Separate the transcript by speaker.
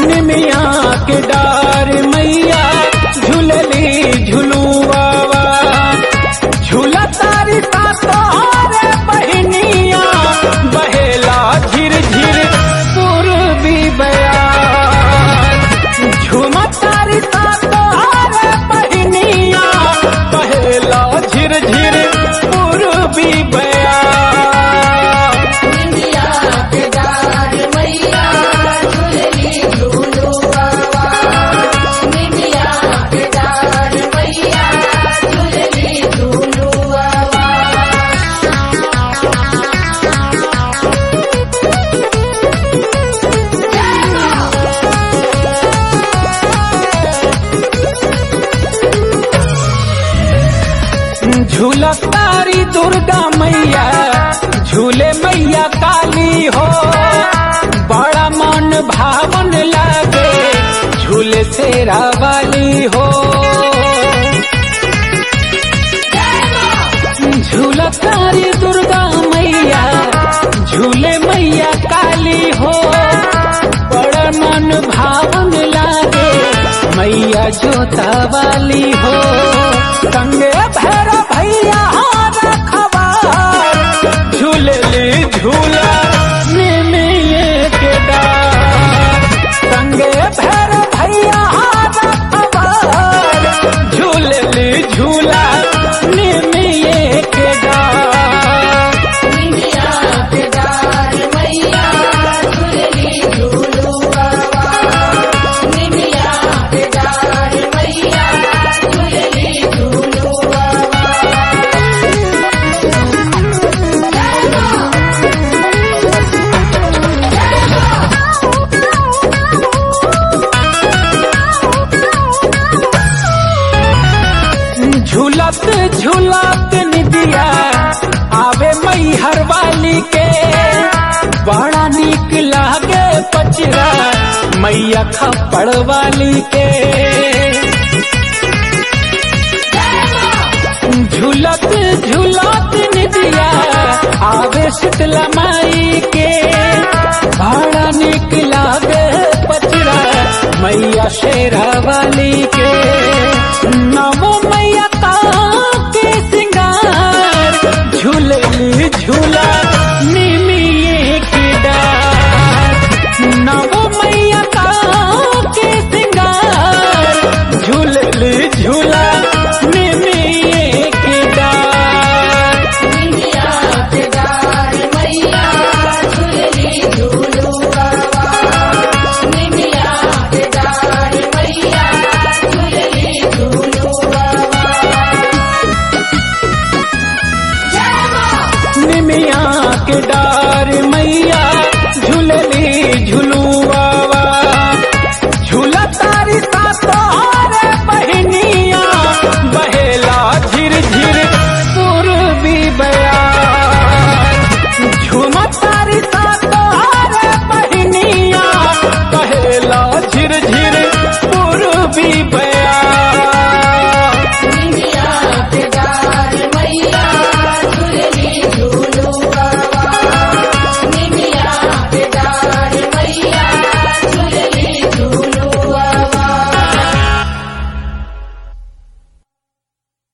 Speaker 1: निमिया के डार मैया झूलली झुलुआवा झूला तारी ता तोहरे बहनिया बहेला झिर झिर पूर्वी बयान झूमा तारी ता तोहरे बहनिया बहेला झिर झिर पूर्वी बयान
Speaker 2: इंडिया के डार मैया झूलली झूलो बाबा इंडिया के डार मैया झूलली झूलो बाबा
Speaker 1: झूला तारी दुर्गा मैया झूले मैया काली हो बड़ा मन भावन लागे झूले तेरा वाली हो झूला तारी दुर्गा मैया झूले मैया काली हो बड़ा मन भावन लागे मैया जोता वाली हो संगे भैर भैया रखवार झूलली झूला निमिये के डार संगे भैर भैया रखवार झूलली झूला निमिये के डार
Speaker 2: इंडिया के डार मैया झूलली झूलो बाबा इंडिया के डार मैया झूलली झूलो बाबा
Speaker 1: झूलत झूलत निदिया आवे मई हर वाली के बड़ा निक लागे पचरा मैया खपड़ वाली के झूलत झूलत निदिया आवे शीतला माई के बड़ा निक लागे पचरा मैया शेरा वाली के नमो मैया का के सिंगार झूलली झूला